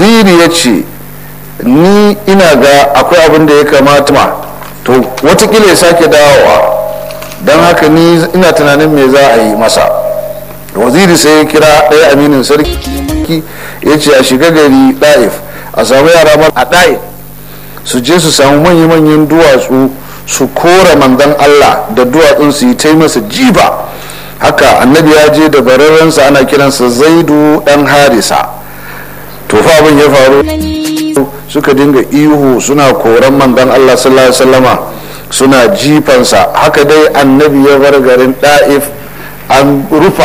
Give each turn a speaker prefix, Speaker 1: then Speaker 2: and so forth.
Speaker 1: waziri ya ce ni ina ga akwai abin da ya kamata ma to watakila ya sake dawowa don haka ni ina tunanin me za a yi masa waziri sai ya kira ɗaya aminin sarki ya ce a shiga gari ɗa'if a samu yara mara a ɗa'if su je su samu manya-manyan duwatsu su kora mandan allah da duwatsun su yi ta masa jiba haka annabi ya je da bararrensa ana kiransa zaidu dan harisa to fa abin ya faru suka dinga ihu suna koran mandan allah sallallahu alaihi wasallama suna jifansa haka dai annabi ya bar garin da'if an rufa